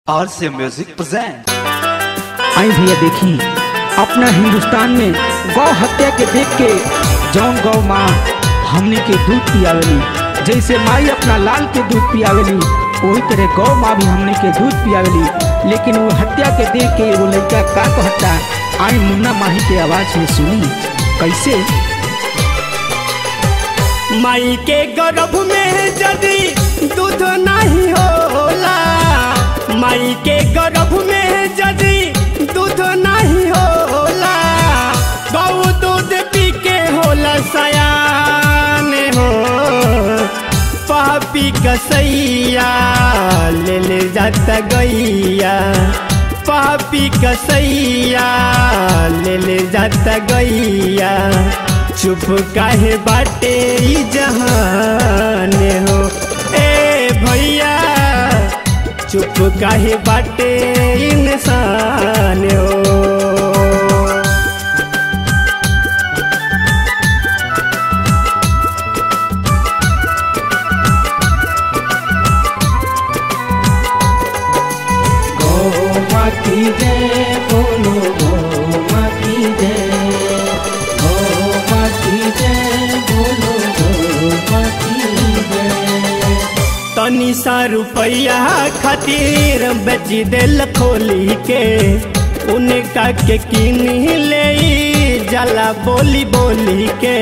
RCA Music present. आई भैया देखी अपना हिंदुस्तान में गौ हत्या के देख के जौन गौ माँ हमने के दूध पियावेली जैसे माई अपना लाल के दूध पियावेली वही तरह गौ माँ भी हमने के दूध पियावेली लेकिन वो हत्या के देख के वो लड़का का कहता आई मुन्ना माही के आवाज में सुनी कैसे माई के गर्भ में यदि दूध नहीं होला माई के गर्भ में यदि दूध नहीं होला गौ दूध पी के होला सयान हो पापी कसैया ले ले जाता गैया पापी कसैया ले ले जाता गैया चुप काहे बाटे ई जहान हो ए भैया चुप काहे बाटे इंसान हो गौ माँ की जय बोलो गौ माँ की जय गौ माँ की जय बोलो गौ माँ की जय तनी सा रुपया खातिर बेच दिल खोली के उनका के किन ले जला बोली बोली के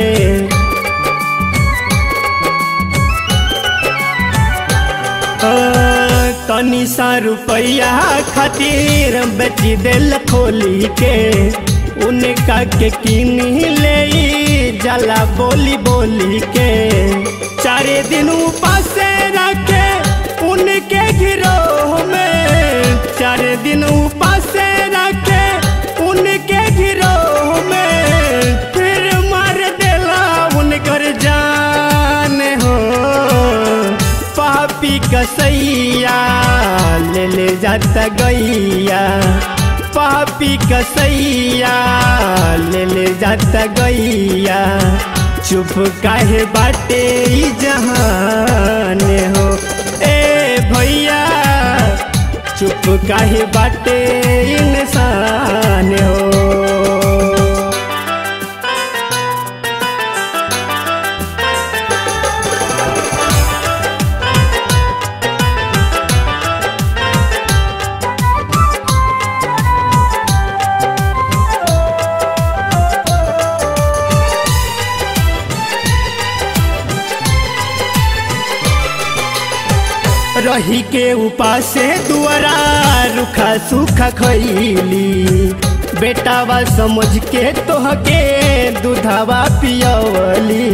तनी सा रुपया खातिर बेच दिल खोली के उनका के किन ले जला बोली बोली के चारे दिन उपास रखे उनके गिरोह में चारे दिन उपास रखे उनके गिरोह में फिर मार देला उनकर जान हो पापी कसैया ले ले जाता गैया पापी कसैया ले ले जाता गैया चुप काहे बाटे ई जहान हो ए भैया चुप काहे बाटे इंसान हो रही के उपासे दुआरा रुखा सुखा खैली बेटावा समझ के तोहके दूधावा पियवली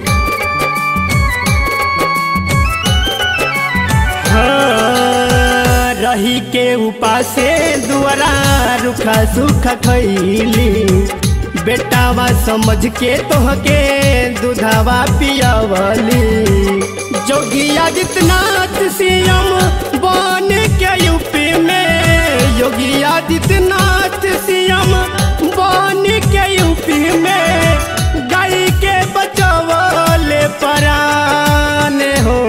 हाँ, रही के उपासे दुआरा रुखा सुखा खैली बेटावा समझ के तोहके दूधावा पियवली जोगी आदित्यनाथ सीएम बन के यूपी में योगी आदित्यनाथ सीएम बन के यूपी में गाय के बचवले परान हो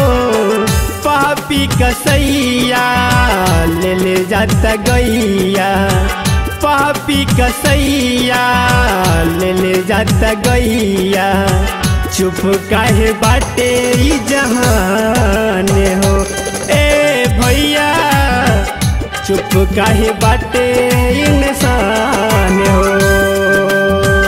पापी कसैया ले ले जाता गैया पापी कसैया ले ले जाता गैया चुप काहे बाटे ई जहान हो ए भैया चुप काहे बाटे इंसान हो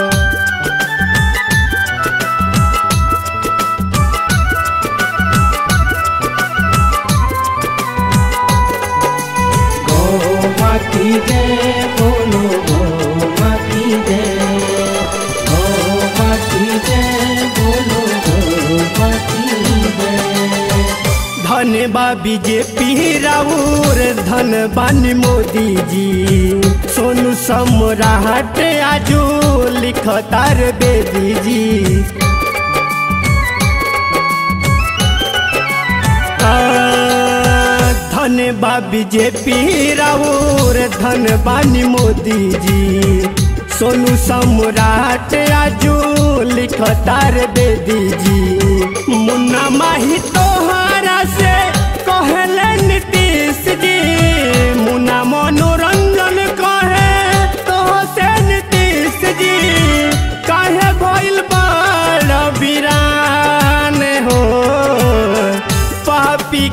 गौ माँ की जय बोलो गौ माँ की जय गौ माँ की जय बोलो गौ माँ की जय धन बा बीजेपी राउर धन बानी मोदी जी सोनू सम्राट आजू लिखतार बेदी जी धन बा बीजेपी राउर धन बानी मोदी जी सोनू सम्राट आजू लिखतार बेदी जी मुन्ना माही तोहरा से कहले नीतीश जी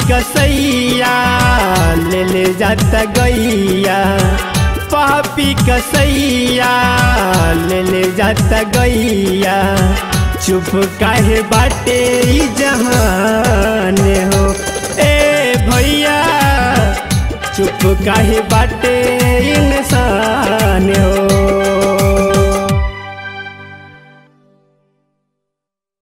कसैया ले ले जाता गैया पापी कसैया ले ले जाता गैया चुप काहे बाटे ई जहान हो ए भैया चुप काहे बाटे इंसान हो